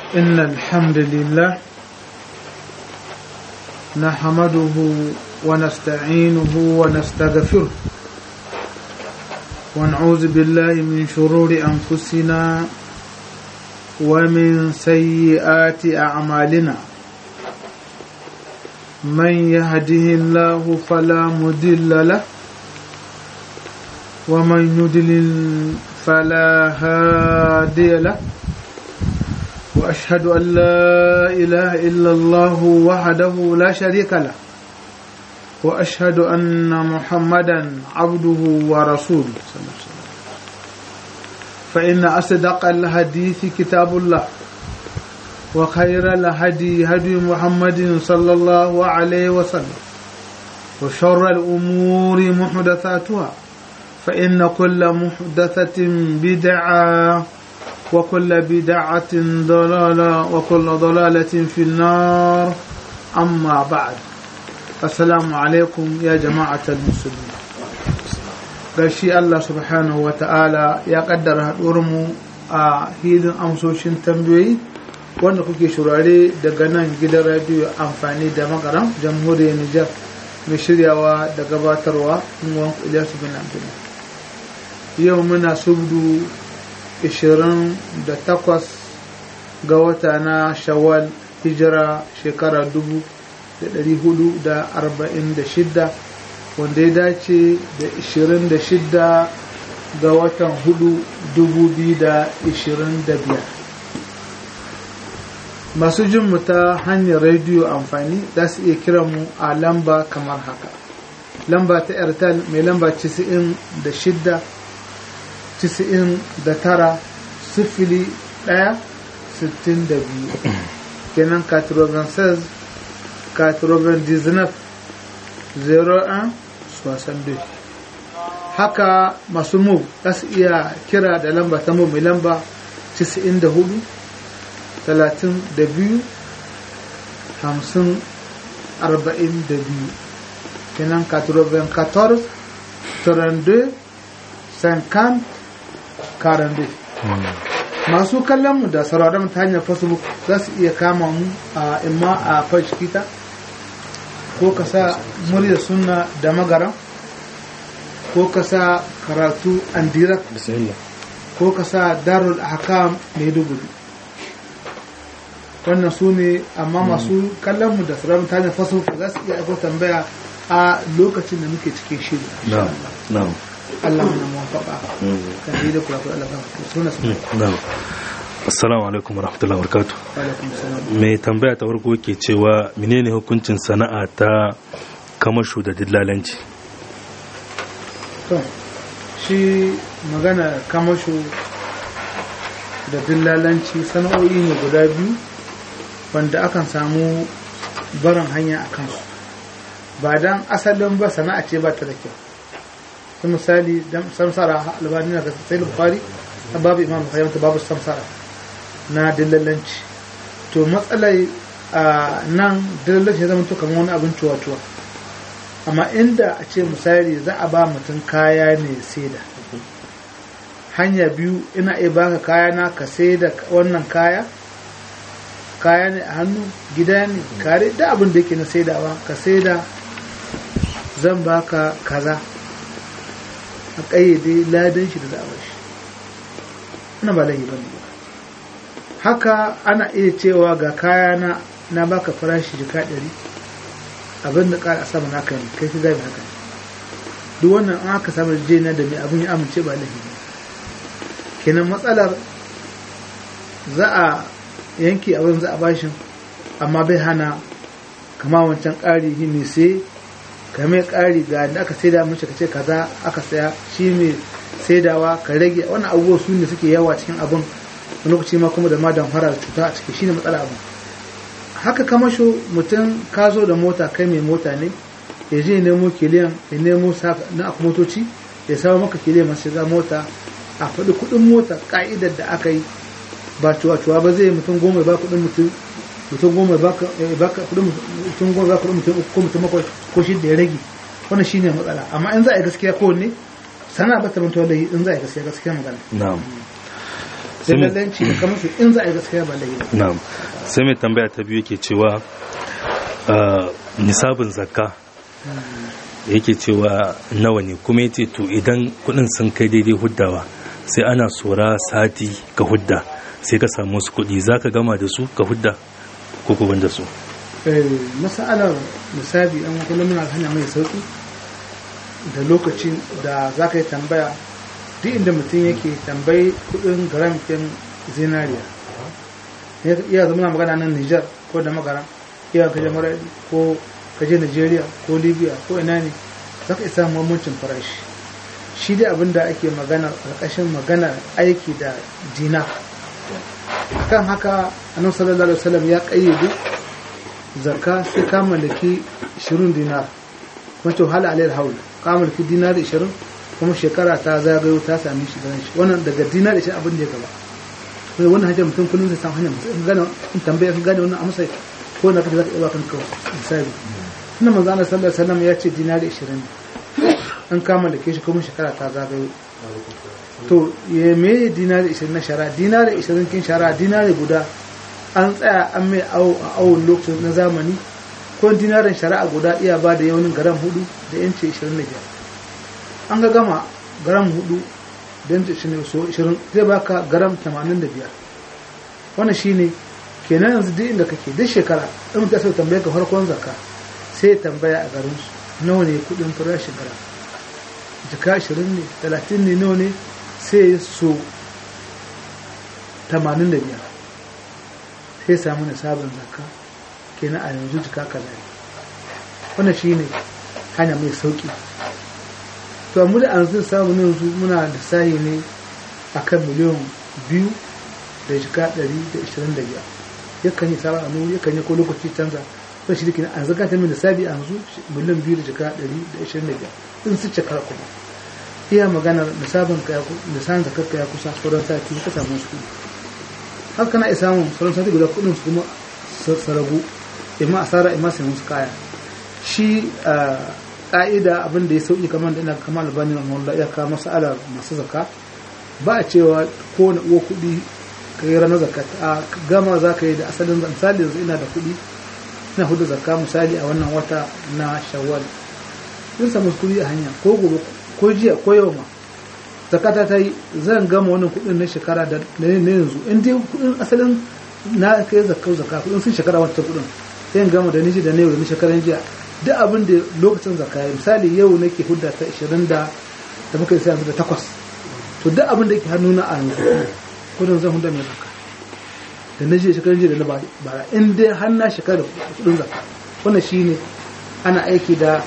إن الحمد لله نحمده ونستعينه ونستغفره ونعوذ بالله من شرور أنفسنا ومن سيئات أعمالنا من يهده الله فلا مضل له ومن يضلل فلا هادي له وأشهد أن لا إله إلا الله وحده لا شريك له وأشهد أن محمدا عبده ورسوله صلى الله عليه وسلم فإن أصدق الحديث كتاب الله وخير الهدي هدي محمد صلى الله عليه وسلم وشر الأمور محدثاتها فإن كل محدثة بدعة وكل بدعة ضلالة وكل ضلالة في النار أما بعد السلام عليكم يا جماعة المسلمين gashi Allah subhanahu wa ta'ala ya kaddara mu a hilin amsoshin tambayoyi wanda kuke shurare daga nan gidan radiyo amfani da magaram jamhuriyar Nijar mai shiryawa da gabatarwa nuwan Ilyasu bin Abdullah yau muna subdu 28 ga wata na shawwal hijira shekara 1446 wanda ya dace da 26 ga watan 4 2025 masu jin mu ta hanyar rediyo amfani za su iya kiran mu a lamba kamar haka lamba ta airtel mai lamba 96 99 sifili ɗaya sittin da biyu kenan 96 99 01 62 haka masu mu za su iya kira da lamba ta mu mai lamba 94 32 50 42 kenan 94 32 50 42 masu kallon mu da sauraron ta hanyar facebook za su iya kama mu a imma a fashikita ko ka sa murya sunna da magara ko ka sa karatu andirak ko ka sa darul hakam maiduguri wannan su ne amma masu kallon mu da sauraron ta hanyar facebook za su iya aiko tambaya a lokacin da muke cikin shiri Allah mana muwafaka kan yi da kula kula Allah suna su Assalamu alaikum warahmatullahi wabarakatuh. alaikum salam Mai tambaya ta farko ke cewa menene hukuncin sana'a ta kamashu da dillalanci? to shi magana kamasho da dillalanci sana'o'i ne guda biyu wanda akan samu barin hanya a kansu ba dan asalin ba sana'a ce ba ta da kyau ta misali dan samsara albani na sai bukhari a babu imam bukhari ta babu samsara na dillalanci to matsalai a nan dillalanci ya zama to kamar wani abin cuwa-cuwa amma inda a ce misali za a ba mutum kaya ne saida hanya biyu ina iya baka kaya na ka saida wannan kaya kaya ne a hannu gida ne kare da abin da yake na saidawa ka saida zan baka kaza a ƙayyade ladan shi da za a bashi ina ba laifi bane ba haka ana iya cewa ga kaya na na baka farashi jika ɗari abin da ƙara sama naka ne kai ka gane haka duk wannan an aka samu jena da mai abin ya amince ba laifi ne kenan matsalar za a yanke abin za a bashin amma bai hana kama wancan ƙari shi mai sai ka mai ƙari ga da aka saida mace ka ce kaza aka saya shi mai saidawa ka rage wannan abubuwa su ne suke yawa cikin abin lokaci ma kuma da ma damfara da cuta a ciki shine matsala abin haka kamasho mutum ka zo da mota kai mai mota ne ya je nemo kiliyan ya nemo na motoci ya samu maka kiliyan masu shiga mota a faɗi kuɗin mota ƙa'idar da aka yi ba cuwa-cuwa ba zai mutum goma ba kuɗin mutum mutum goma ba kuɗin mutum goma ba kuɗin mutum uku ko mutum bakwai ko shi da ya rage wannan shine matsala amma in za a yi gaskiya kowanne sana ba ta mutuwa da in za a yi gaskiya gaskiya magana na'am sai mai dillalanci da kamar su in za a yi gaskiya ba laifi ba na'am sai mai tambaya ta biyu yake cewa ah, nisabin zakka yake cewa nawa ne kuma yace to idan kudin sun kai daidai huddawa sai ana tsora sati ka hudda sai ka samu wasu kudi za ka gama da su ka hudda ko ko da su Eh, masalar misali an kullum muna hanya mai sauki da lokacin da za ka yi tambaya duk inda mutum yake tambayi kudin garamfin zinariya iya zama na magana nan Nijar ko da magana iya kaje Maradi ko kaje Nigeria ko Libya ko ina ne za ka isa mamancin farashi shi dai abin da ake magana ƙarƙashin magana aiki da dina kan haka annabi sallallahu alaihi wasallam ya ƙayyade zakka sai ka mallaki 20 dinar kuma to hal alayhi haul ka mallaki dinar 20 kuma shekara ta zagayo ta sami shi ganin shi wannan daga dinar 20 abin da ya gaba sai wannan hajjar mutum kullum zai samu hanyar mutum gane in tambaya kan gane wannan amsa ko na kaje zaka iya kan kawo misali sunan manzo Allah sallallahu alaihi wasallam ya ce dinar 20 an ka mallake shi kuma shekara ta zagayo to ya me dinar 20 na shara dinar 20 kin shara dinar guda an tsaya an mai awo a awon lokacin na zamani ko dinarin shari'a guda iya ba da yawanin garam hudu da yanci 25 an ga gama garam hudu da yanci 20 zai baka garam 85 wannan shine kenan yanzu duk inda kake duk shekara in mutum sai tambaye ka farkon zakka sai ya tambaya a garin su nawa ne kudin farashin garam jika 20 ne 30 ne nawa ne sai so 85 sai samu nisabin zakka kenan a yanzu jika kaza ne wannan shine hanya mai sauki to amma da yanzu samu ne yanzu muna lissahi ne akan miliyan biyu da jika ɗari da ishirin da biyar yakan yi sabon anu yakan yi ko lokaci canza sai shi dake an zaka ta min lissafi a yanzu miliyan biyu da jika ɗari da ishirin da biyar in su cika kuma iya maganar nisabin ka lissafin zakar ka ya kusa sauran sati ka samu su haka na isa mun sauran sati guda kudin su kuma su ragu imma asara imma sai musu kaya shi ka'ida abin da ya sauki kamar da ina kamar albani na mawalla ya kawo masala masu zaka ba a cewa ko na uwa kuɗi ka yi ranar zakat a gama za ka yi da asalin misali yanzu ina da kuɗi ina hudu zakka misali a wannan wata na shawwal sun samu kuɗi a hanya ko gobe ko jiya ko yau ma zakata ta yi zan gama wannan kuɗin na shekara da na yanzu in dai kuɗin asalin na kai zakka zakka kuɗin sun shekara wata kuɗin sai gama da niji da na yau da na shekaran jiya duk abin da lokacin zakka misali yau nake hudda ta 20 da da muka yi sai da takwas to duk abin da yake hannuna a yanzu kudin zan hudda mai zakka da na jiya shekaran jiya da na bara in dai har na shekara da kudin zakka wannan shine ana aiki da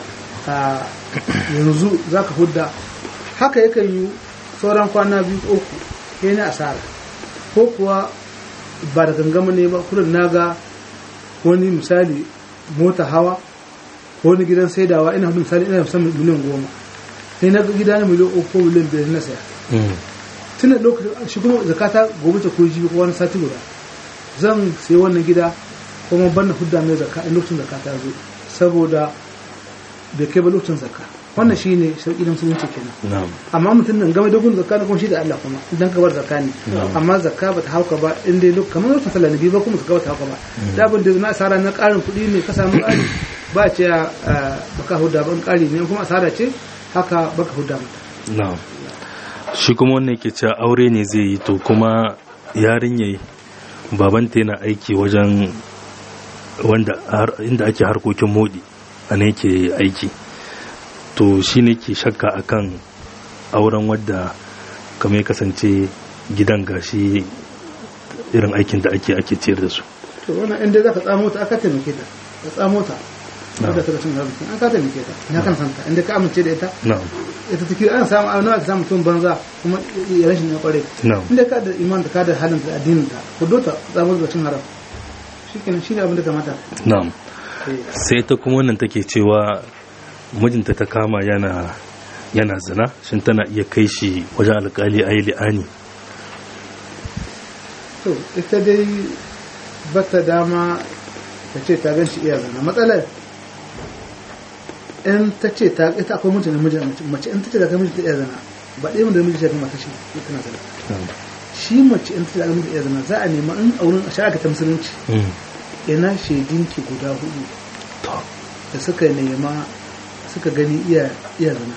yanzu zaka hudda haka yakan yi sauran kwana biyu uku sai na asara ko kuwa ba da gangama ne ba kudin naga wani misali mota hawa ko wani gidan saidawa ina hudu misali ina musamman miliyan goma sai na gida na miliyan uku ko miliyan biyar na saya tun da lokacin shi kuma zakata gobe ta ko jibi ko wani sati guda zan sai wannan gida kuma ban na hudda mai zakka in lokacin zakata ya zo saboda bai kai ba lokacin zakka wannan shi ne sauƙi na musulunci kenan amma mutum nan game da gun zakka na kuma shi da Allah kuma idan ka bar zakka ne amma zakka ba ta hauka ba in dai lokacin kamar lokacin sallah ne ba kuma zakka ba ta hauka ba da abin da na asara na ƙarin kuɗi ne ka samu ƙari ba ce baka hudda ban ƙari ne kuma asara ce haka baka hudda mata shi kuma wannan yake cewa aure ne zai yi to kuma yarinya babanta yana aiki wajen wanda inda ake harkokin modi a ne yake aiki to shi ne ke shakka akan auren wadda kamar ya kasance gidan gashi irin aikin da ake ake ciyar da su to wannan inda za ka tsamo ta aka taimake ta ka tsamo ta wadda ta cin arziki an ka taimake ta ya kan santa inda ka amince da ita ita take an samu a nawa ka samu mutum banza kuma ya rashin ya kware inda ka da iman da ka da halin da addinin ta ku dota tsamo da cin haram shikenan shine abin da kamata na'am sai ta kuma wannan take cewa mijinta ta kama yana yana zina shin tana iya kai shi wajen alkali a yi li'ani to ita dai bata dama ta ce ta gan shi iya zina matsalar in ta ce ta ita akwai mutum namiji mace in ta ce ta kai miji ta iya zina ba ɗaya mun da miji shafi mata shi tana zina shi mace in ta zaga miki iya zina za a nema in a wurin shari'a ta musulunci Mm. ina shaidinki guda hudu to da suka nema suka gani iya iya zina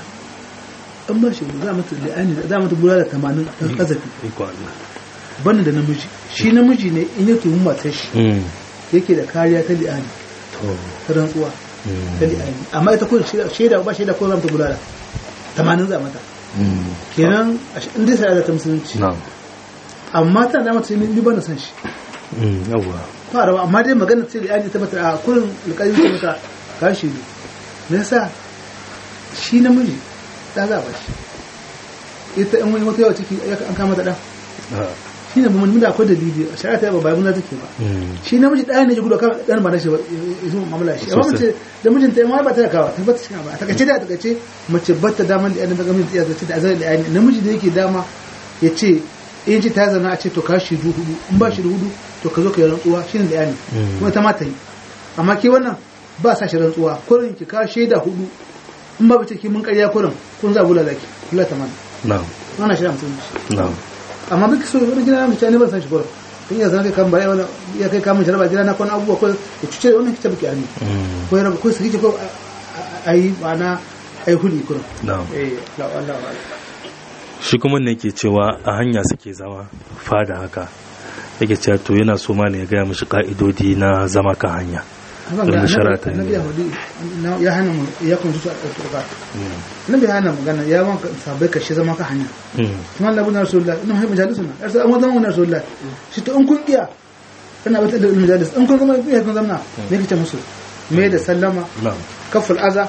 in ba shaidu za a mata li'ani za a mata bulala tamanin ɗan ƙazafi iko Allah banda da namiji shi namiji ne in ya tuhumi matar shi Mm. yake da kariya ta li'ani to ta rantsuwa Mm. ta li'ani amma ita kun shaida ba shaida ko za mata bulala tamanin za a mata Mm. kenan in dai sai ta musulunci na'am amma ta da mata ni ba na san shi Mm. yawwa fara ba amma dai magana ce da yani ta mata a kurin alƙalin ta mata ka shi ne me yasa shi namiji da za a ba shi ita in wani wata yawa ciki ya an kama ta ɗan Ah. shi ne mun da akwai dalili a shari'a ta ba bayan take ba Mm. shi namiji ɗaya ne ji gudu kan ɗan ba na shi ba ya zo mamala shi amma Sosai. mace da mijinta ya ma ba ta kawa ta bata cikin ba a takaice da a takaice mace bata daman da yadda ta gami da zace da azar da yani namiji da yake dama ya ce in ce ta zana a ce to ka shi hudu in ba shi da hudu to ka zo ka yi rantsuwa shi ne da yani Mm. kuma ta ma ta yi amma ke wannan ba sa shi rantsuwa kurin ki ka shaida hudu in ba bace ki mun ƙarya kurin kun za bula zaki kula ta mana na'am wannan shi da musulunci na'am amma duk so wani gida na mace ne ban san shi kurin in ya zama kai kan bare wani ya kai kamun jaraba gida na kwana abubuwa ko ya cuce da wannan kice baki ami Mm. ko ya raba ko su kike ko a yi ma'ana a yi huli kurin na'am eh la Allah wa shi kuma ne ke cewa a hanya suke zama fada haka yake cewa to yana so ma ne ya gaya mishi ka'idodi na zama kan hanya Wanda shari'a ta yi. annabi ya hudu ya hana mu ya kun zuwa a turba annabi ya hana magana ya wanka sabai kashi zama ka hanya Mm. kuma Allah bin Rasulullah ina mai majalisuna yar sai an wazan wannan Rasulullah shi to in kun iya kana bata da majalis in kun zama iya kun zama me kace musu me da sallama na'am kaful aza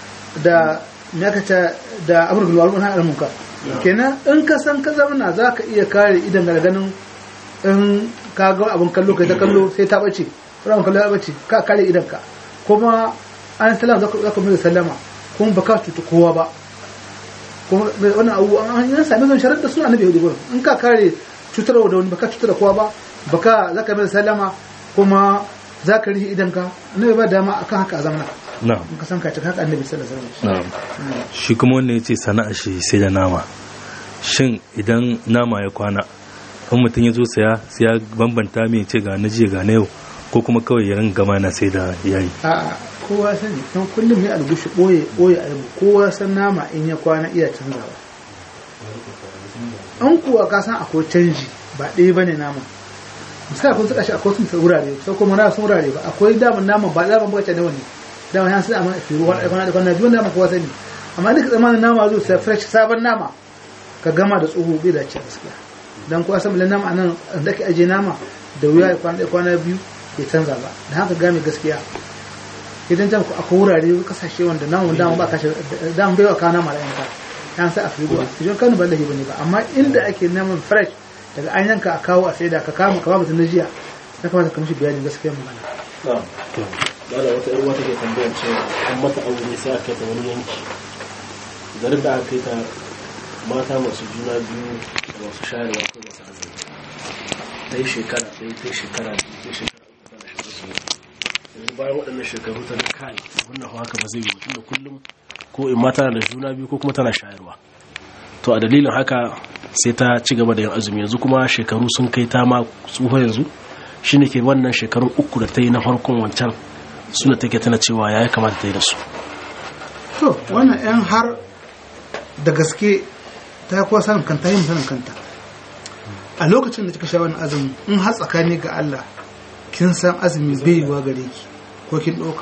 da me aka ce da amr bil ma'ruf wa nahy anil munkar kenan in ka san ka zama zaka iya kare idan ga ganin in ka ga abun kallo kai ta kallo sai ta bace ko abun kallo ya bace ka kare idan ka kuma an sallama zaka zaka mai sallama kuma baka cuta kowa ba kuma wannan abu an an sami zan sharar da su annabi hudu gurin in ka kare cutarwa da wani baka cutar da kowa ba baka zaka mai sallama kuma zaka rihi idan ka annabi ba dama akan haka a zamana na'am in ka san ka cika haka annabi sallallahu alaihi wasallam na'am shi kuma wanda ya ce sana'a shi sai da nama shin idan nama ya kwana in mutum ya zo saya sai ya bambanta mai ce ga na jiya ga na yau ko kuma kawai ya ringa gama na sai da yayi a kowa sani don kullum ya algushi boye boye aibu kowa san nama in ya kwana iya canzawa an kuwa ka san akwai canji ba ɗaya bane nama misali kun saka shi akwai sun wurare sai kuma na sun wurare ba akwai daman nama ba daman baka da wani daman ya sai amma fi ruwa da kwana da kwana biyu nama kowa sani amma duka zamanin nama zo sai fresh sabon nama ka gama da tsoho bai dace gaskiya dan kowa san nama anan da ke aje nama da wuya ya kwana da kwana biyu bai canza ba da haka game gaskiya idan jan ku akwai wurare kasashe wanda namun dama ba kashe dama bai wa kawo nama da yanka yan sai a fi ruwa idan kanu ba lahi bane ba amma inda ake naman fresh daga an yanka a kawo a saida ka kama ka ba mutum na jiya ya kamata ka mishi bayani gaskiya magana Dala wata ‘yar wata ke tambayar cewa an mata aure sai aka ta wani yanki. Garin da aka kai ta mata masu juna biyu da masu shayarwa ko masu azumi. Ta yi shekara ɗaya ta yi shekara biyu ta yi shekara uku tana shekara su. Yanzu bayan waɗannan shekaru ta ga kai wannan haka ba zai yi mutum da kullum ko in ma tana da juna biyu ko kuma tana shayarwa. To a dalilin haka sai ta ci gaba da yin azumi yanzu kuma shekaru sun kai ta ma tsufa yanzu shine ke wannan shekarun uku da ta yi na farkon wancan suna take tana cewa ya kamata ta yi da su to wannan yan har da gaske ta kuwa sanin kanta yin sanin kanta a lokacin da kika sha wannan azumi in har tsakani ga Allah kin san azumi bai yiwa gare ki ko kin ɗauka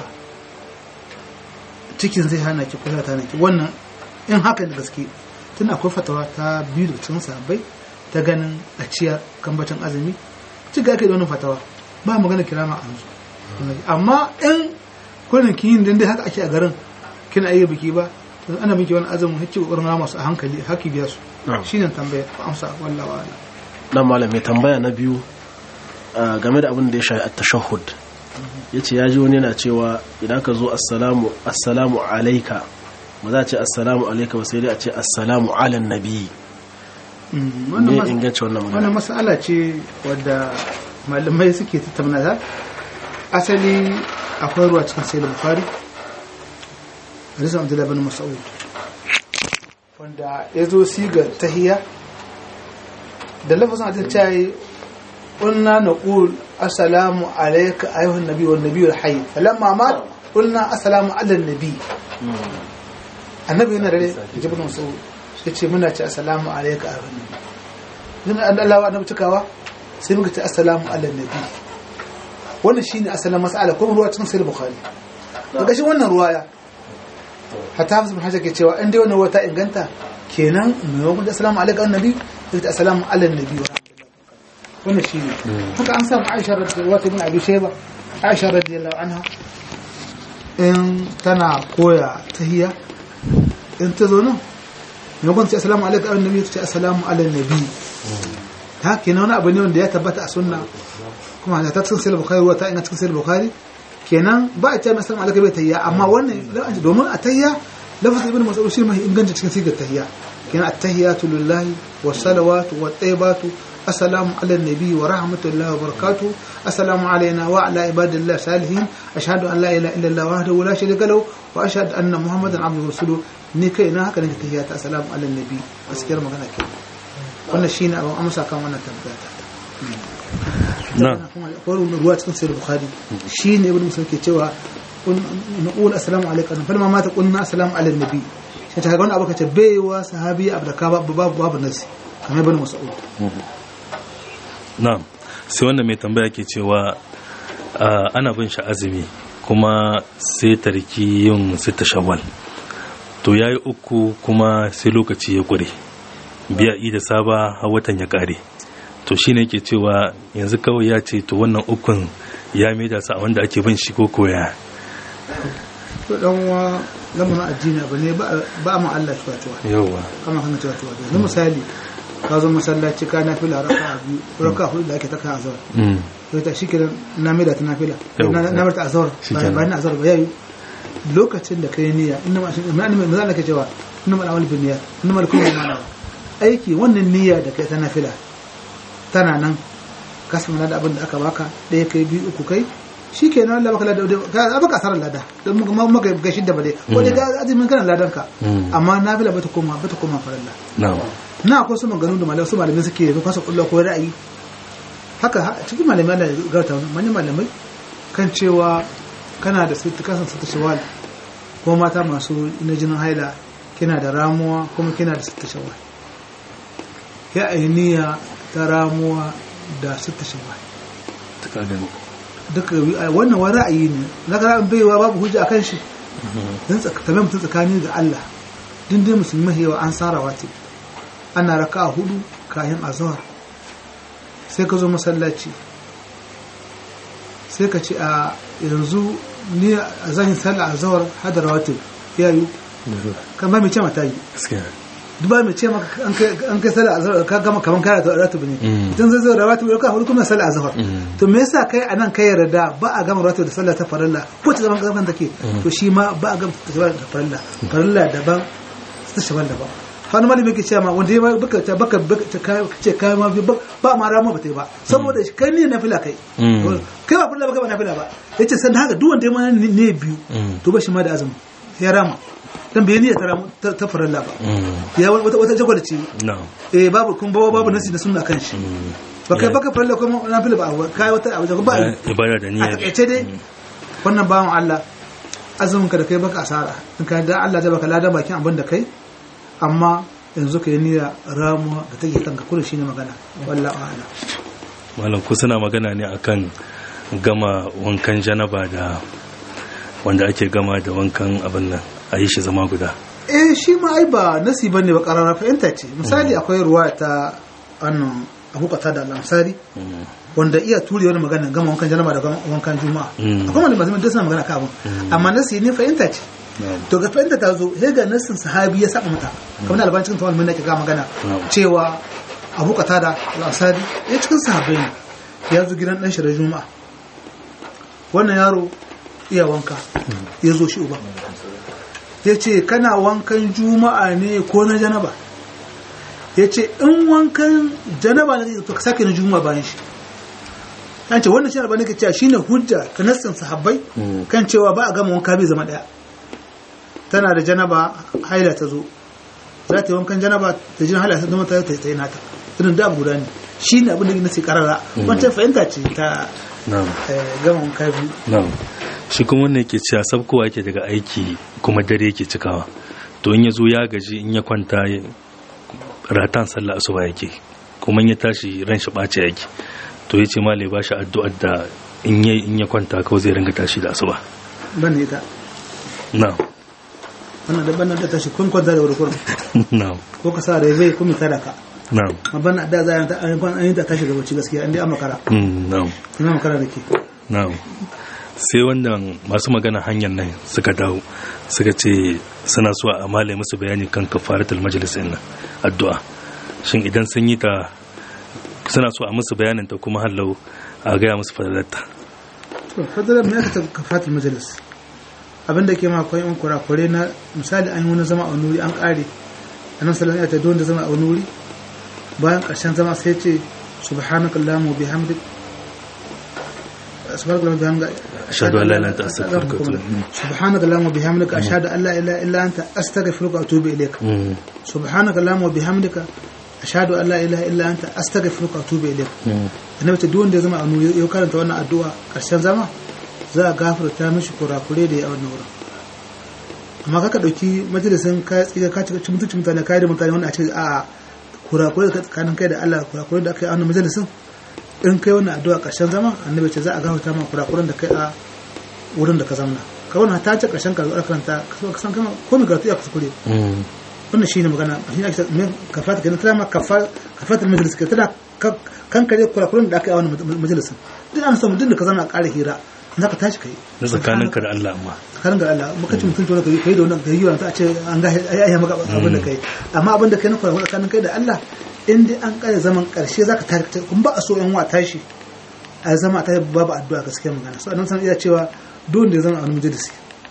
cikin zai hana ki kula ta hana ki wannan in haka da gaske tun akwai fatawa ta biyu da cikin sahabbai ta ganin a ciyar kambacin azumi ci ga ake da wannan fatawa ba magana kirama a yanzu amma in kullum kin yin dai haka ake a garin kina iya biki ba to ana miki wani azumin hakki kokarin rama masu a hankali haki biya su shine tambaya ko amsa wallahi wala dan malam mai tambaya na biyu a game da abin da ya shafi at-tashahhud yace ya ji wani yana cewa idan ka zo assalamu assalamu alayka ba za a ce assalamu alayka ba sai dai a ce assalamu ala nabi me inganci wannan magana wannan mas'ala ce wadda malamai suke tattauna ta asali akwai ruwa cikin sai da bukari hadisan abdullahi bin mas'ud wanda ya zo siga tahiya da lafazin hadisi ta yi قلنا نقول السلام عليك أيها النبي والنبي الحي فلما مات قلنا السلام على النبي النبي هنا رأي جبنا مسؤول yace muna ce assalamu alayka a ranar din Allah wa annabi cikawa sai muka ce assalamu ala nabi wannan shine asalin mas'ala kuma ruwa cikin sahih bukhari daga shi wannan ruwaya hatta hafiz bin hajar ke cewa in dai wannan ruwa ta inganta kenan maimakon da assalamu alayka annabi sai ta assalamu ala nabi wa wannan shi ne haka an samu aisha radiyallahu bin abi shayba aisha radiyallahu anha in tana koya tahiyya in ta zo nan maimakon ta ce assalamu alaikum ayyuhan nabi ta ce assalamu ala nabi ta kenan wani abu ne wanda ya tabbata a sunna kuma ta cikin sahih bukhari wa ta ina cikin sahih bukhari kenan ba a ce mai assalamu alaikum bai tahiyya amma wannan domin a tahiyya lafazin ibn mas'ud shi mai inganta cikin sigar tahiyya kenan at-tahiyatu lillahi was salawatu wat tayyibatu السلام على النبي ورحمة الله وبركاته السلام علينا وعلى عباد الله الصالحين أشهد أن لا إله إلا الله وحده لا شريك له وأشهد أن محمدا عبده ورسوله ni kai na haka nake tahiyata assalamu ala nabi gaskiyar magana ke wannan shine abin amsa kan wannan tambaya ta na ko ruwa cikin sahih bukhari shine ibn musa ke cewa naqul assalamu alaikum fa ma mata qulna assalamu ala nabi sai ta ga wannan abu kace baiwa sahabi abdaka babu babu nasi kamar ibn mas'ud na'am sai wanda mai tambaya ke cewa ah, ana bin shi azumi kuma sai tarki yin sita shawwal to ya yi uku kuma sai lokaci ya ƙure biya da saba har watan ya ƙare to shi ne ke cewa yanzu kawai ya ce to wannan ukun ya maida su a wanda ake bin shi ko koya to dan wa lamarin addini abu ne ba ba mu Allah tuwa tuwa yauwa kama kan tuwa tuwa yanzu misali ka zo masallaci ka nafila raka'a biyu raka'a hudu da ake taka azhar Mm, to ta shikenan na mai da ta nafila Yau. na na marta azhar Shikenan. bayan azhar ba yayi lokacin da kai niyya inna ma shi ma annabi manzo Allah ke cewa inna ma al-amal bin niyyat inna ma al-kullu ma nawa aiki wannan niyya da kai ta nafila tana nan ka samu da abin da aka baka ɗaya kai biyu uku kai shikenan Allah baka lada ka baka asarar lada don muka maka ga shidda bale ko dai ga azumin kana ladan ka Mm. amma nafila bata koma bata koma farilla na'am na akwai su maganu da malamai su malamai suke yanzu kasa kullu ko ra'ayi haka ha- cikin malamai Allah ya gauta manyan malamai kan cewa kana da sitti kasan sitti shawal ko mata masu na jinin haila kina da ramuwa kuma kina da sitti shawal ya ainiya ta ramuwa da sitti shawal ta kagan duka bi- wannan wani ra'ayi ne na ga ra'ayin baiwa babu hujja akan shi dan tsakanin mutum tsakani ga Allah din dai musulmi yawa an sara wati ana raka a hudu kayan azhar sai ka zo masallaci sai ka ce a yanzu ni a zan yi sallah azhar hada rawatib ya yi kan ba mai ce mata yi gaskiya duk ba mai ce maka an kai an kai sallah azhar ka gama kaman kana da rawatib ne Mm. idan zai zo rawatib ka hudu kuma sallah azhar Mm. to me yasa kai anan kai yarda ba a gama rawatib da sallah ta farilla ko ta zaman gaban take to shi ma ba a gama ta zaman da farilla farilla daban ta shaban daban wani malami ke cewa ma wanda ya baka ta baka baka ta kai ce kai ma bi- ba ba ma rama ba ta yi ba saboda shi kai ne na fila kai Mm. kai ba farilla ba kai ba na fila ba yace san haka duk wanda ya ma ne biyu Mm. to ba shi ma da azumi ya rama dan bai niyya ta ramu ta ta farilla ba Mm, ya wata wata jagwada ce na'am eh babu kun babu babu nasi da sunna kan shi Mm. ba kai Ya- baka farilla kuma na fila ba kai wata abu da ba ya- ibada da a niyyar takaice dai wannan bawan Allah azumin ka da kai baka asara in ka da Allah zai baka ladan bakin abin da kai amma yanzu ka yi niyya ramuwa da take kanka kullum shine magana wallahi a'ala malam ku suna magana ne akan gama wankan janaba da wanda ake gama da wankan abin nan a yi shi zama guda eh shi ma ai ba nasi bane ba karara fahimta ce misali akwai ruwa ta annan Abu Qatada al-Ansari Mm, wanda iya ture wani magana gama wankan janaba da gama wankan juma'a Mm. akwai malamai zaman da suna magana kan abin amma nasi ne fahimta ce to ga fahimta ta zo sai ga nasin sahabi ya saba mata kamar alban cikin tawal mun ke ga magana Na'am. cewa Abu Qatada al-Ansari ya cikin sahabbai ne ya zo gidan dan shi da juma'a wannan yaro iya wanka ya zo shi uba ya ce kana wankan juma'a ne ko na janaba ya ce in wankan janaba ne to ka sake na juma'a bayan shi kan ce wannan shi albani ke cewa shine hujja ta nassin sahabbai Mm. kan cewa ba a gama wanka bai zama daya tana da janaba haila ta zo za ta yi wankan janaba da jin haila ta zama ta ta yi nata irin da abu guda ne shi ne abin da na ce karara wancan fahimta ce ta na'am eh, gama wanka biyu na'am shi kuma wannan yake cewa sabkowa yake daga aiki kuma dare yake cikawa to in ya zo ya gaji in ya kwanta ya- ratan sallah asuba yake kuma in ya tashi ran shi ɓace yake to ya ce ma ba shi addu'ar da in ya in ya kwanta kawai zai ringa tashi da asuba ban ne ita na'am wannan da ban da tashi kun kwanta da wuri kurum na'am ko ka sa da zai kuma tara ka na'am amma ban da za a yi ta- an yi ta tashi da bacci gaskiya an dai an makara mm, na'am ina makara da ke na'am sai wannan masu magana hanyar nan suka dawo suka ce suna so a male musu bayani kan kafaratul majlis din nan addu'a shin idan sun yi ta suna so a musu bayanin ta kuma hallau a gaya musu fadalarta to fadalar mai aka taɓa kafatul majalis abinda ke ma akwai yan kurakure na misali an yi wani zama a wani wuri an ƙare a nan salon ya ta don da zama a wani wuri bayan ƙarshen zama sai ce subhanakallahumma wa bihamdik subhanakallahumma wa bihamdika ashhadu an la ilaha illa anta astaghfiruka wa atubu ilaik سبحانك اللهم وبحمدك أشهد أن لا إله إلا أنت أستغفرك وأتوب إليك Mm, سبحانك اللهم وبحمدك أشهد أن لا إله إلا أنت أستغفرك وأتوب إليك mm, annabi ta duwanda ya zama a nuri ya karanta wannan addu'a karshen zama za a gafarta mishi kurakure da ya a wannan wurin amma kaka dauki majalisin ka tsiga ka cika mutunci mutane kai da mutane wanda a ce a kurakure da tsakanin kai da Allah kurakure da aka yi a wannan majalisin in kai wannan addu'a karshen zama annabi ce za a gafarta ma kurakuren da kai a wurin da ka zamna ka wannan ta ce karshen karatu karanta ka san kama ko mai karatu ya kuskure mm, wannan shine magana shi ne ake cewa me kafata kenan tana ma kafa kafata majalis ke tana kan kare kurakuran da aka yi a wannan majalisin duk an samu duk da ka zama a ƙara hira za ka tashi kai na tsakaninka da Allah amma tsakanin ga Allah muka ci mutunci wani kai kai da wannan gari wanda a ce an ga ai ai maka abin da kai amma abin da kai na kurakuran tsakanin kai da Allah in dai an ƙare zaman ƙarshe za ka tashi kun ba a so yan wa tashi a zama ta babu addu'a gaskiya magana so annabi iya cewa duk da ya zama a wani majalisi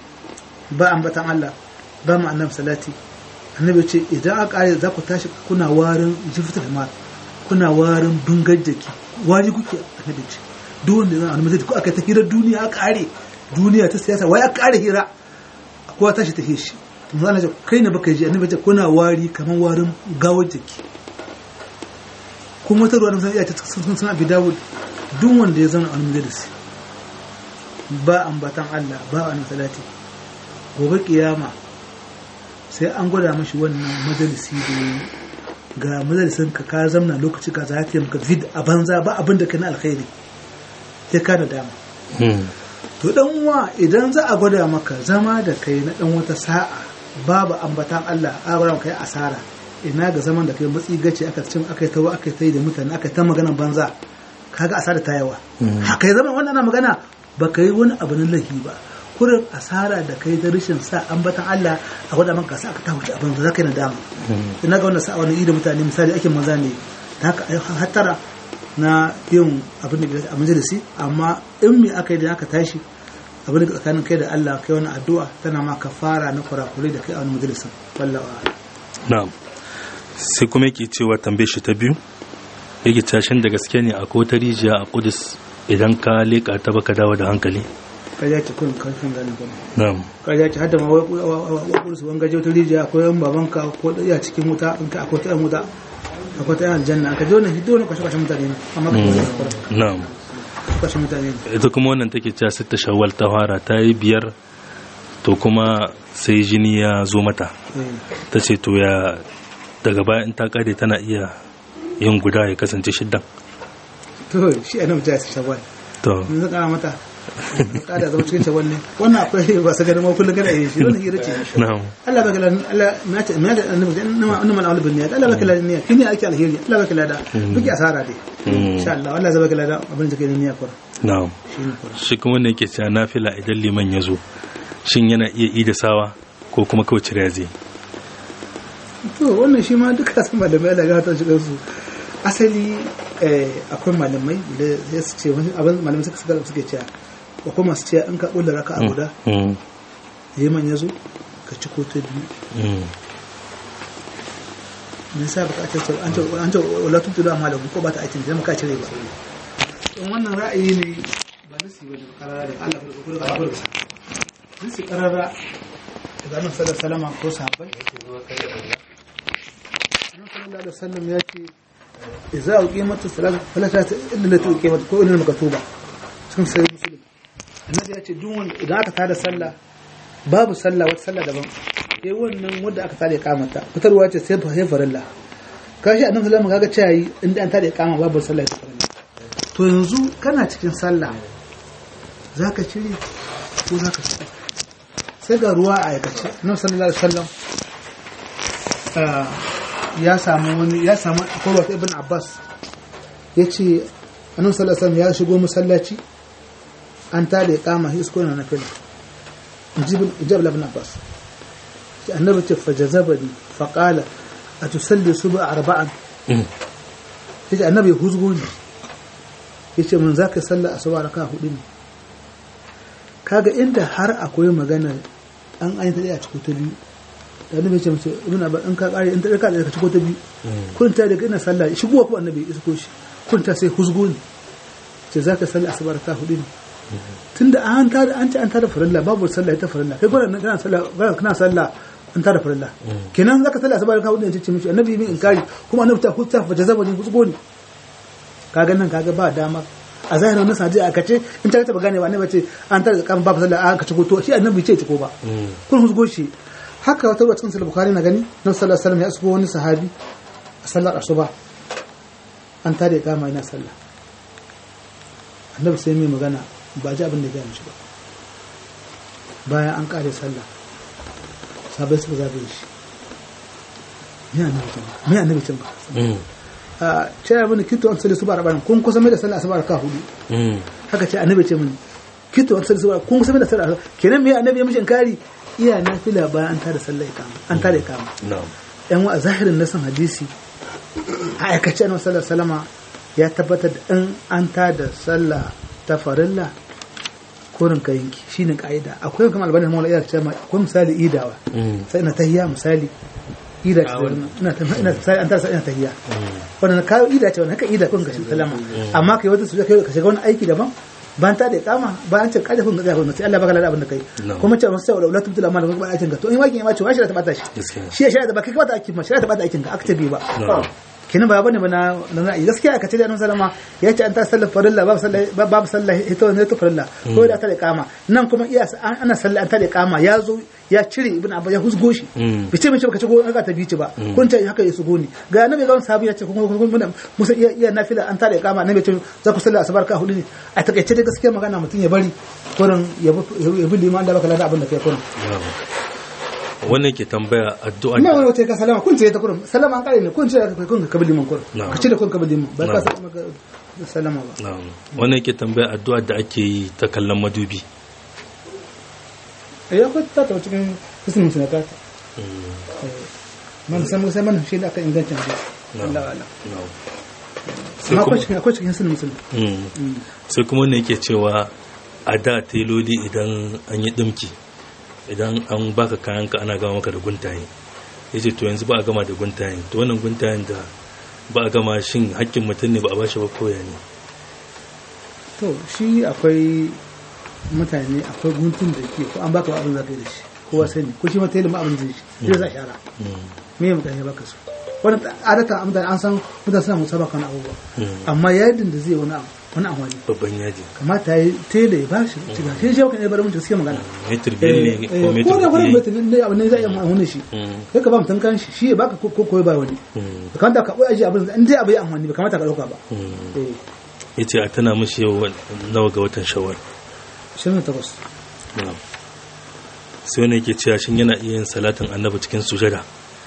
ba ambatan Allah ba mu annabi salati annabi ce idan aka kare za ku tashi kuna warin jifta ma kuna warin dungar jaki wari kuke annabi ce duk wanda zan annabi ko aka ta hira duniya aka kare duniya ta siyasa wai aka kare hira kowa tashi ta hishi mun ana ce kai ne baka ji annabi ce kuna wari kamar warin gawar jaki kuma wata ruwa da iya ta sun suna bi dawud duk wanda ya zama annabi da shi ba ambatan Allah ba annabi salati gobe kiyama sai an gwada mashi wannan majalisi da yi ga majalisin ka ka zamna lokaci ka za ta yi maka vid a banza ba abin da ka na alkhairi sai ka da dama mm, to dan uwa idan za a gwada maka zama da kai na dan wata sa'a babu ambatan Allah a gwada maka kai asara ina ga zaman da kai matsi gace aka cin aka yi tawa aka yi da mutane aka yi ta maganan banza kaga asara ta yawa haka ya zama wannan ana magana ba ka yi wani abu na lahi ba kurin asara da kai da rashin sa ambatan Allah a gwada maka sa aka ta wuce abin da za ka yi nadama ina ga wannan sa'a wani da mutane misali ake maza ne ta haka ai hattara na yin abin da a majalisi amma in me aka yi da aka tashi abin da tsakanin kai da Allah kai wani addu'a tana ma kafara na kurakurai da kai a wani majalisin wallawa na'am sai kuma yake cewa tambaye shi ta biyu yake tashin da gaske ne akwai wata rijiya a kudus idan ka leƙa ta baka dawo da hankali ƙarya ce kun karfin gane kuma na'am ƙarya ce hadda ma waƙursu wani gaje wata rijiya akwai yan babanka ko ɗaya cikin wuta in ka akwai ta yan wuta akwai ta yan aljanna ka je wani hiddo wani kwashe-kwashe mutane ne amma ka kwashe na'am kwashe mutane ne ita kuma wannan take cewa sitta shawwal ta fara ta yi biyar to kuma sai jini ya zo mata Eh. ta ce to ya daga baya in ta kare tana iya yin guda ya kasance shiddan to shi a nan mutum ya sa shawwal to in zan kara mata kada zama cikin shawwal ne wannan akwai ba su ganin ma kullum kana yin shi wannan hira ce na'am Allah baka ladan Allah na ce na da annabi inna inna mal bin niyyat Allah baka ladan niyya kini ake alheri Allah baka lada duki asara dai insha Allah Allah zai baka ladan abin da kai niyya kur na'am shi ne kur shi kuma ne yake cewa nafila idan liman ya zo shin yana iya ida sawa ko kuma kawai cire zai to wannan shi ma duka sun malamai Allah ya ta shiga su asali eh, akwai malamai da ya su ce wani abin malamai suka suka suke cewa akwai masu cewa in ka kulla raka a guda Mm, liman ya zo ka ci ko ta biyu mm, me yasa baka ce an ce an ce wala tutu da malamu ko ba ta aikin da ka cire ba in wannan ra'ayi ne ba nasi ba da karara da Allah ko ko da Allah nasi karara daga annabi sallallahu alaihi wasallam ko sahabbai annabi sallallahu alaihi wasallam ya ce idza uqimatus salatu fala ta illa lati uqimat ko illa makatuba cikin sai muslim annabi ya ce duk wanda idan aka tada sallah babu sallah wata sallah daban sai wannan wanda aka tada iqamata fitarwa ce sai fa farilla kashi annabi sallallahu alaihi wasallam kaga cewa inda an tada iqama babu sallah ta farilla to yanzu kana cikin sallah zaka cire ko zaka cire sai ga ruwa a aikace annabi sallallahu alaihi wasallam ya samu wani ya samu akwai wata ibn abbas ya ce annabi sallallahu alaihi ya shigo masallaci an tada ya kama shi isko na fila jibin ibn abbas ce annabi ce fajazabani faqala atusalli subha arba'an yace annabi ya huzgo ni yace mun zaka salla asuba raka hudu ne kaga inda har akwai magana an ayyanta a cikin ta biyu da annabi ce mace ibn abbas in ka kare in ta ka da ka ciko ta biyu kun ta daga ina sallah shigo ko annabi ya isko shi kun ta sai huzgo ne ce zaka sallah asuba raka hudu ne tunda an ta an ce an ta da farilla babu sallah ita farilla kai gwaran kana sallah kana sallah an ta da farilla kenan zaka sallah asuba raka hudu ne ce mishi annabi min inkari kuma annabi ta hutta fa jazaba ne huzgo ne kaga nan kaga ba dama a zahirin wannan sadi a kace in ta taba gane ba annabi ce an ta da kan babu sallah an ka ciko to shi annabi ce ciko ba kun huzgo shi haka wata cikin sahih bukhari na gani nan sallallahu alaihi wasallam ya asubo wani sahabi a sallar asuba an tare kama yana sallah annabi sai mai magana ba ji abin da ya mishi ba bayan an kare sallah sabai suka zabe shi me annabi can ba me annabi can ba a cewa mini kito an salli su ba rabanin kun kusa mai da sallah asuba ka hudu haka ce annabi ce mini kito an salli su ba kun kusa mai da sallah kenan me annabi ya mishi inkari iya na fila bayan an tada sallah ikama an tada ikama yan wa zahirin nasan hadisi a aikace annabi sallallahu salama ya tabbatar da in an tada sallah ta farilla korin ka yanki shine ka'ida akwai kuma albanin mawla iya cewa akwai misali idawa sai ina tahiyya misali ida ce ina ina sai an tada ina tahiyya wannan kayo ida ce wannan haka ida kun ga sallama amma kai wata su kai ka shiga wani aiki daban ban ta da kama ba an ce kada kun ga sai Allah baka lada abin da kai kuma ce masu la tubtul amal ba aikin ka to in wakin ya mace shi da ta bata shi shi ya shari'a da ba kai ka bata aikin ma shari'a ta bata aikin ka aktabi ba kinin ba bane ba na na gaskiya aka ce da annabi sallama ya ce an ta sallar farilla babu sallah babu sallah ita wannan ta farilla ko da ta da kama nan kuma iya ana sallah an ta da kama ya zo ya cire ibn abba ya husgo shi bi ce mace baka ci aka ta bici ba kun ta haka ya sugo ni ga annabi ga sahabi ya ce kuma musa iya iya nafila an ta da kama annabi ce za ku sallah asabar ka hudu ne a takaice da gaskiya magana mutum ya bari kurin ya bi liman da baka lada abin da kai kurin wannan ke tambaya addu'a ina wani wata ka salama kun ce ta kurum salama an kare ne kun ce ka kun ka kabili man kurum ka ce da kun kabili man ba ka salama ka salama ba wannan ke tambaya addu'a da ake yi ta kallon madubi eh ya kwata ta cikin ismin sunata man san sai man shi da aka inganta shi Allah wala amma akwai cikin akwai cikin sunan musulmi sai kuma ne yake cewa a da teloli idan an yi dimki idan an baka kayanka ana gama maka da guntaye ya ce to yanzu ba a gama da guntayen to wannan guntayen da ba a gama shin hakkin mutum ne ba a bashi ba koya ne to shi akwai mutane akwai guntun da ke ko an baka abin za ka yi da shi kowa sani ko shi mata ilimin abin zai shi zai sa shara me mutane baka so wani adata mutane an san mutane suna musabaka na abubuwa amma yadin da zai wani abu wani amfani babban yaji kamata ya yi tele ya bashi shiga shi shi kan bar mutum suke magana metir biyar ne ko metir ko da wani metir ne abin ne za a yi amfani shi kai ka ba mutum kan shi shi ya baka ko ko ba wani ba kamata ka koyi aji abin in dai abu ya amfani ba kamata ka dauka ba ya ce a tana mashi yau nawa ga watan shawar 28 sai wani yake cewa shin yana iya yin salatin annabi cikin sujada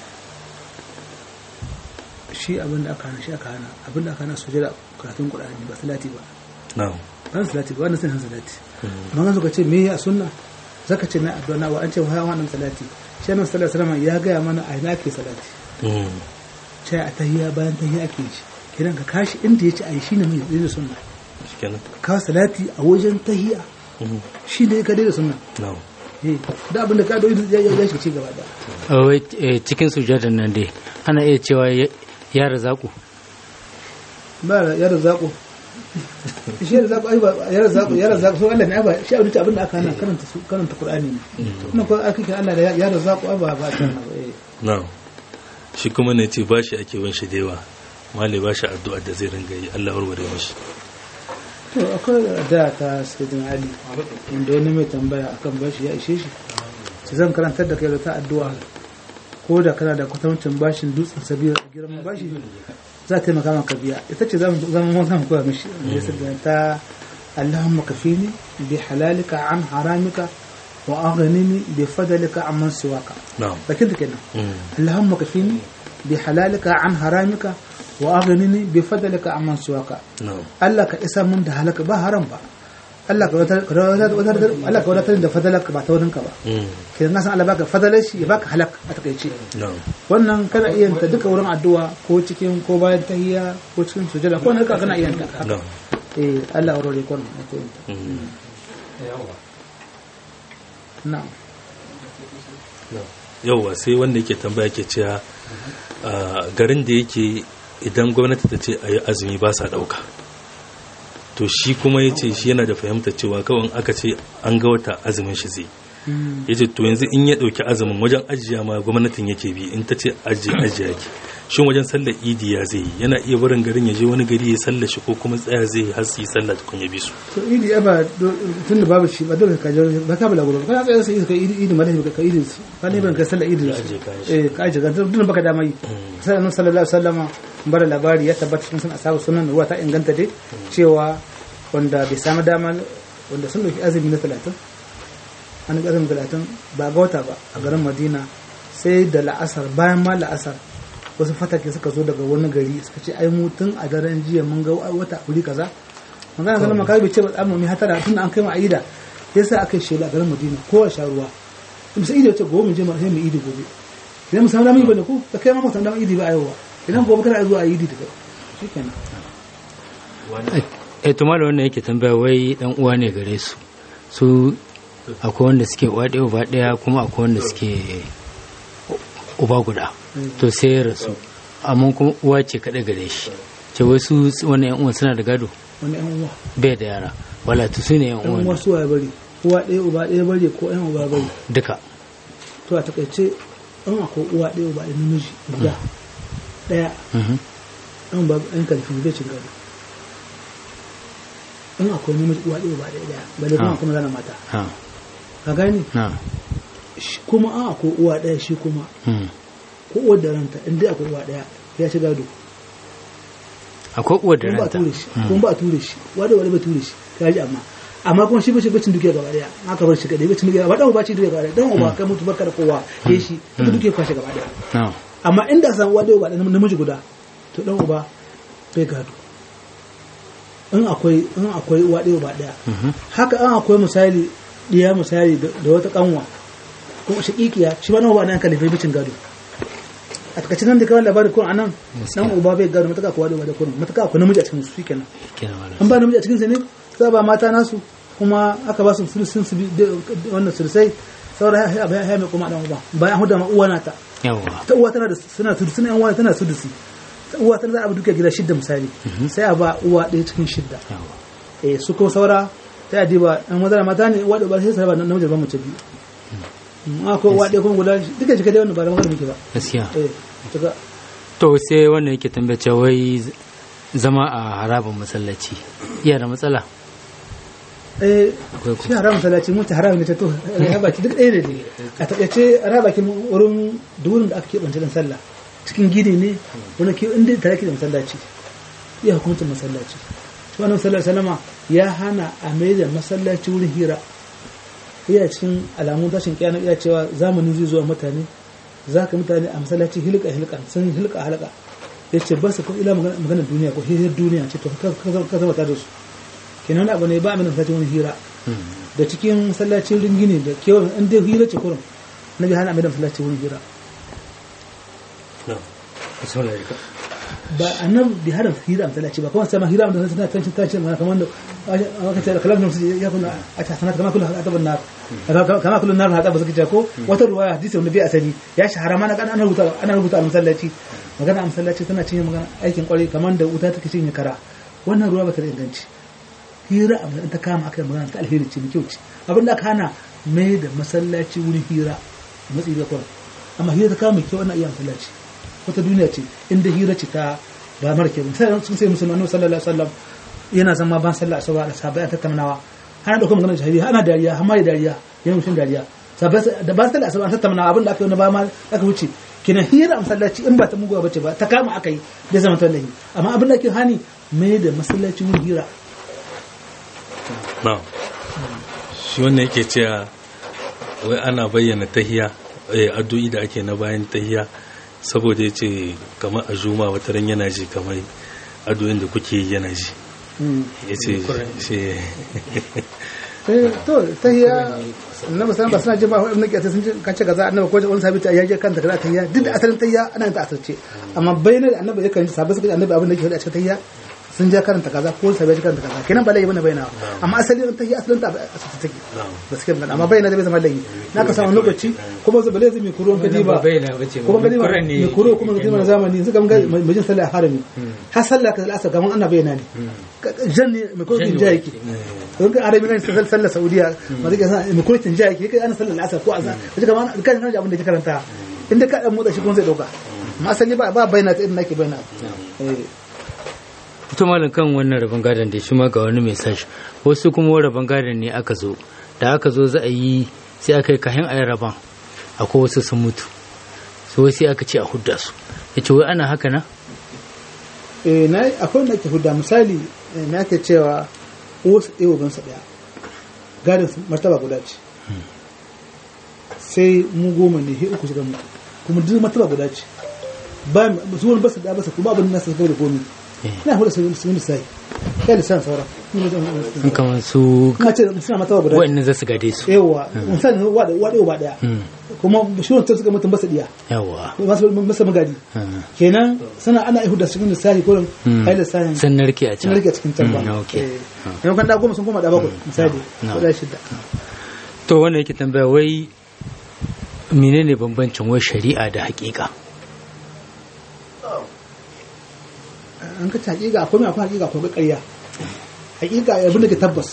shi abin da aka hana shi aka hana abin da aka hana sujada karatun qur'ani ba salati ba na'am ba salati ba wannan sai salati amma suka ce me ya sunna zaka ce na addu'a wa an ce wa wannan salati shi annabi sallallahu alaihi wasallam ya gaya mana a ina ke salati ce a tahiyya bayan tahiyya ake shi kiran ka kashi inda ya ce a yi shine mai da sunna shikenan ka salati a wajen tahiyya shi ne ka da sunna na'am da abin da ka doyi ya ya shi ci gaba da wai cikin sujadan nan dai ana iya cewa ya razaku ba ya razaqo shi ya razaqo ai ba ya razaqo ya razaqo so Allah ne ba shi abin da abin da aka hana karanta su karanta Qur'ani ne ina ko aka kira Allah da ya razaqo ai ba ba ta na ba eh na'am shi kuma ne ce bashi ake bin shi da yawa malai ba shi addu'a da zai ringa yi Allah warware mashi to akwai da ta sayyidina ali inda wani mai tambaya akan bashi ya ishe shi sai zan karantar da kai da ta addu'a ko da kana da kwatancin bashin dutsen sabiyar girman bashi za ta taimaka maka biya ita ce zama zama zama koya mishi da ya sabbi ta Allahumma kafini bi halalika an haramika wa aghnini bi fadlika amman siwaka na'am bakin da kenan Mm. اللهم كفيني بحلالك عن حرامك وأغنني بفضلك عمن سواك na'am Allah ka isa mun da halaka ba haram ba Allah ka wadatar Allah ka wadatar da fadalaka ba ta wurin ka ba Mm. kidan na san Allah baka fadalar shi ya baka halak a takaice na'am wannan kana iya ta duka wurin addu'a ko cikin ko bayan tahiyya ko cikin sujada ko ne ka kana iya ta na'am eh Allah ya rore kon ko yin ta Mm. na'am yauwa sai wanda yake tambaya ke cewa a garin da yake idan gwamnati ta ce a yi azumi ba sa ɗauka to shi kuma ya ce shi yana da fahimtar cewa kawai aka ce an ga wata azumin shi zai Mm. ya ce to yanzu in ya ɗauki azumin wajen ajiya ma gwamnatin yake bi in ta ce ajiye ajiya yake shin wajen sallar idi ya zai yi yana iya barin garin ya je wani gari ya sallar shi ko kuma tsaya zai yi har su yi sallar tukun ya bi su to idi ya ba tun da babu shi ba dole ka je ba ka bala gudu kana tsaye sai ka idi idi malai ka idi su ka ne ban ka sallar idi Ya su aje kayan shi. eh ka aje ga duk baka dama yi sai annabi sallallahu alaihi wasallam bar labari ya tabbata cikin sunan ashabu sunan ruwa ta inganta dai cewa wanda bai samu dama wanda sun dauki azumi na 30 an ga azumi 30 ba ga wata ba a garin Madina sai da la'asar bayan ma la'asar wasu fatake suka zo daga wani gari suka ce ai mu tun a daren jiya mun ga wata wuri kaza magana ganin makabi bai ce ba tsamu mai hatara tun an kai mu aida yasa aka yi shela a garin Madina kowa sha ruwa musa idi wace gobe mu je mu sai mu idi gobe idan mu samu damar yi bane ko da kai ma mu samu damar idi ba a yau ba idan gobe kana zuwa a idi da kai shikenan eh to malam wannan yake tambaya wai dan uwa ne gare su su akwai wanda suke uwa ɗaya uba ɗaya kuma akwai wanda suke uba guda to sai ya rasu amma kuma uwa ce kaɗai gare shi ce wai su wannan yan uwan suna da gado wani yan uwa bai da yara wala to su ne yan yan uwa uwan su waye bari uwa ɗaya uba ɗaya bari ko yan uba bari duka to a takaice an akwai uwa ɗaya uba ɗaya namiji guda ɗaya Mhm. an ba yan kalfin bai cin gado in akwai namiji uwa ɗaya uba ɗaya ɗaya bale kuma Ah. kuma zana mata ha ka gani na Shi kuma an akwai uwa ɗaya shi kuma hmm. ko uwar da ranta in dai akwai uwa ɗaya ya ci gado akwai uwar da kuma ba a ranta ture shi kuma ba a ture shi wanda wani ba ture shi ka ji amma amma kuma shi bace bacin dukiya gaba daya aka bar shi kadai bacin dukiya ba dan uba ce dukiya gaba daya dan uba kai mutu barka da kowa ke shi ita dukiya kwashe gaba daya na amma inda san uwa da uba da namiji guda to dan uba bai gado in akwai in akwai uwa da uba daya Mhm. haka an akwai misali diya misali da da wata kanwa ko shakikiya shi ba nan uba nan kalife bicin gado a takaice nan da kawai labarin kun anan dan uba bai gado mataka kuwa da uba da kun mataka akwai namiji a cikin su shikenan kenan malam an ba namiji a cikinsa ne za ba mata nasu kuma aka ba su sulusun su bi- da- wannan sulusai saboda ya ya ya mai kuma dan uba bayan huda ma uwa nata yawa ta uwa tana da suna tudu suna yan uwa tana sudusi ta uwa tana za a bi duka gida shidda misali sai a ba uwa ɗaya cikin shidda yawa eh su kuma saura ta yi diba an maza da mata ne uwa da uba sai su raba namiji da ba mace biyu Mm, akwai uwa ɗaya kuma guda duka jika dai wannan ba da magana muke ba gaskiya eh daga to sai wannan yake tambaya cewa wai z- zama a harabar masallaci iya da matsala eh akwai shi haram masallaci mun ta haram ne ta to ya baki duk ɗaya ne dai a taƙaice a baki wurin da wurin da aka keɓance don sallah cikin gini ne wani ke inda tare ke da masallaci iya hukuncin masallaci shi wannan sallar salama ya hana a mai da masallaci wurin hira iya cikin alamun tashin kiyana iya cewa zamani zai zuwa mutane za ka mutane a masallaci hilka hilka sun hilka halaka ya ce ba su ko ila magana magana duniya ko hirar duniya ce to ka ka- ka zama tare da su kenan wani abu ne ba a mai da masallaci wani hira da cikin masallacin ringini da kewan in dai hira ce kurum na bi hana mai da masallaci wurin hira ba annabi bi hana hira a masallaci ba kuma sai ma hira da tana tancin tancin mana kamar da aka ce kalamin su ya kuna a ta sanata kama kullu hadaban nar kama kullu nar hadaba suka ce ko wata ruwaya hadisi wanda bai asali ya shahara mana kan ana rubuta ana rubuta a masallaci magana a masallaci tana cinye magana aikin kwarai kamar da wuta take cinye kara wannan ruwa ba ta da inganci hira a matsayin ta kama aka yi magana ta alheri ce mai kyau ce abin da aka hana mai da masallaci wurin hira a matsayi da kwan amma hira ta kama mai kyau ana iya masallaci wata duniya ce inda hira ce ta ba marke ba sai sun sai musulmi annabi sallallahu alaihi wasallam yana zama ban sallah asuba da sahabbai an tattaunawa ana dauko maganar shahidi ana dariya har ma da dariya yana mutum dariya sahabbai da ba sallah asuba an tattaunawa abin da aka yi na ba ma aka wuce kina hira a masallaci in ba ta muguwa bace ba ta kama aka yi da zama tallahi amma abin da ke hani mai da masallaci wurin hira na shi wannan yake cewa wai ana bayyana tahiya eh, addu'i da ake na bayan tahiya saboda ya ce kamar a juma wata ran yana ji kamar addu'in da kuke yi yana ji ya ce shi Eh, to tahiya annabi sallallahu ba suna jin ba wani nake sun kan ce kaza annabi ko wani sabita ya je kanta kaza tahiya duk da asalin tahiya ana yin ta asirce amma bayyana da annabi yakan ji sabai suka ji annabi abin da yake faɗi a cikin tahiya sun je karanta kaza ko sabai ji karanta kaza kenan ba laifi bane bayyana amma asalin tahiya asalin ta asirce take gaskiya magana amma bayyana da bai zama laifi na ka samu lokaci kuma zai bale zai mai kuro kadi ba bayyana bace kuma kadi ba Kuran ne mai kuro kuma kadi na zamani suka ga majin sallah a harami har sallah ka al'asar gaman ana bayyana ne jan ne mai kuro kin ja yake don ka arabi nan sallar sallar saudiya ma zai sa mai kurkin jiya yake kai ana sallar asar ko azan kaje kamar kan san abin da ke karanta inda ka dan motsa shi kuma zai dauka amma asali ba ba bayyana ta irin nake bayyana eh ita malam kan wannan rabon gadon da shi ma ga wani message wasu kuma rabon gadon ne aka zo da aka zo za a yi sai aka yi kayan ayi rabon akwai wasu sun mutu so sai aka ce a hudda su ya ce wai ana haka na eh na akwai wanda ake hudda misali eh, me ake cewa wasu ɗaya uban sa ɗaya gadon su martaba guda ce sai mu goma ne he uku shiga mu kuma duk martaba guda ce ba su wani basu da basu kuma abin nasu da komi ina hudda su su wani sai kai lissan sauran ni ne zan in kamar su ka ce suna martaba guda ce wa'annan za su gade su yawa misali wa da wa da ba daya Mm, kuma shi wancan suka mutum basa diya yawa masu masa magadi Mm. kenan suna ana ihu da cikin lissafi ko Mm. kai lissafin sun narke a sun can rike cikin can ba Mm, okay. yau kan da goma sun koma da bakwai misali No. ko da shida to wannan yake tambaya wai menene bambancin wai shari'a da hakika an ka ci hakika akwai mai akwai hakika akwai ƙarya hakika abin da ke tabbas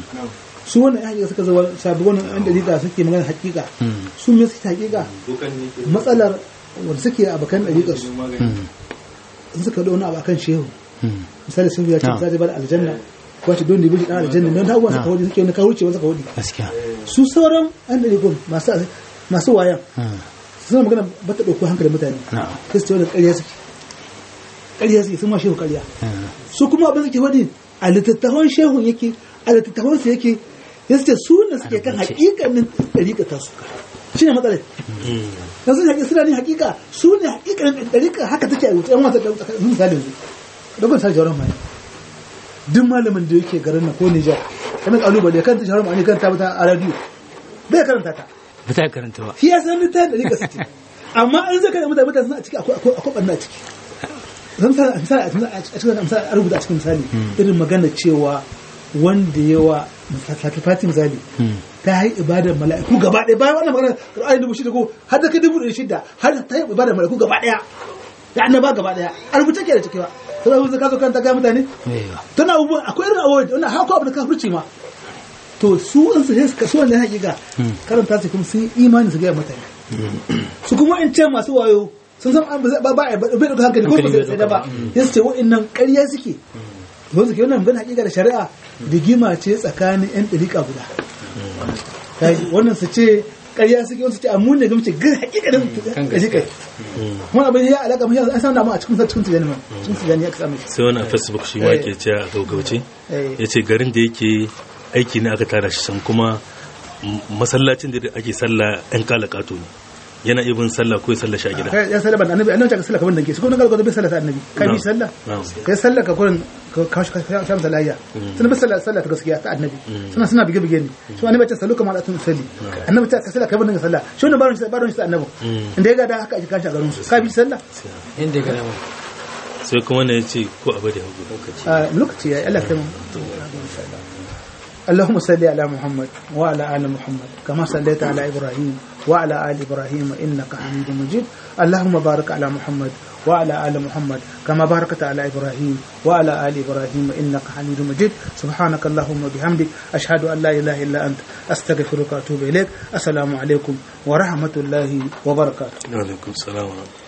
su wannan yan hakika suka zama sabi wannan yan dalila suke magana hakika Mm, su me suke hakika matsalar wanda suke abokan dalila su mm, in suka da wani abu akan shehu mm. misali sun ya ce No. za ta bada aljanna ko ta don da bi dan aljanna don abubuwan suka wadi suke wani kawurce wani suka wadi gaskiya su sauran an da rikon masu masu wayan Mm, suna magana ba ta ɗauko hankalin mutane na'am. sai su ce wani ƙarya suke ƙarya suke sun ma shehu ƙarya Mm, su kuma abin suke wadi a littattafan shehun yake a littattafan su yake ya ce su ne suke kan rubuce. hakikanin ɗariƙa ta su shi ne matsalar na sun haƙi suna ne hakika su ne hakikanin ɗariƙa haka take a rubuce yan wasa da misalin su dogon sa jawaran mai duk malamin da yake garin na ko Nijar kamar kalubale kan ta jawaran mai kan ta bata a radio bai karanta ta ba ta karanta ba shi ya san littafin da rika suke amma an zaka da mutane mutane suna a ciki akwai akwai akwai ɓanna a ciki zan misali a misali a cikin misali a rubuta a cikin misali irin magana cewa wanda yawa sacrifice misali Mm, ta yi ibadar mala'iku gaba ɗaya bayan wannan magana Qur'ani dubu shida ko har da kai dubu ɗari shida har ta yi ibadar mala'iku gaba ɗaya da annaba gaba ɗaya a rubuce ke da ciki ba to da ka zo kan ta ga mutane yawa. tana abubuwan akwai irin abubuwan wannan haka abu da kafirci ma to su in su sai su kasu wannan hakika karanta su kuma sun yi imani su ga mutane su kuma in ce masu wayo sun san an ba ba ba bai da hankali ko ba Hankali bai sai da ba ɗauka. ya su ce wa'annan ƙarya suke wanda ke wannan magana hakika da shari'a rigima ce tsakanin yan ɗariƙa guda Kai, wannan su ce ƙarya suke wasu ce amma ne gamce gar hakika da kan ɗariƙa wani abin ya alaka mashi an samu a cikin cikin tijani ma cikin tijani ya kasa mashi sai wani a facebook shi ma Eh. ke cewa a gaugauce Eh. ya ce garin da yake aiki ne aka tara shi can kuma m- masallacin da ake sallah yan kala kato ne yana iya bin sallah ko ya sallah shi a gida kai ya sallah ban annabi annabi ta sallah kaman danke su kuma galgado bai sallah ta annabi kai bi sallah Na'am. kai sallah ka kurin ka kawo ka sha masa layya sun bi sallah sallah ta gaskiya ta annabi suna suna bige bige ne shi annabi ta sallu kamar atun salli annabi ta sallah kai ban danke sallah shi wannan baron shi baron shi ta annabi inda ya ga da haka ake kashi a garin su ka bi sallah inda ga dama sai kuma ne ya ce ko abu da hagu a lokaci ya Allah kai mu اللهم صل على محمد وعلى آل محمد كما صليت على إبراهيم وعلى آل إبراهيم إنك حميد مجيد اللهم بارك على محمد وعلى آل محمد كما باركت على إبراهيم وعلى آل إبراهيم إنك حميد مجيد سبحانك اللهم وبحمدك أشهد أن لا إله إلا أنت أستغفرك وأتوب إليك السلام عليكم ورحمة الله وبركاته alaikum salam wa rahmatullahi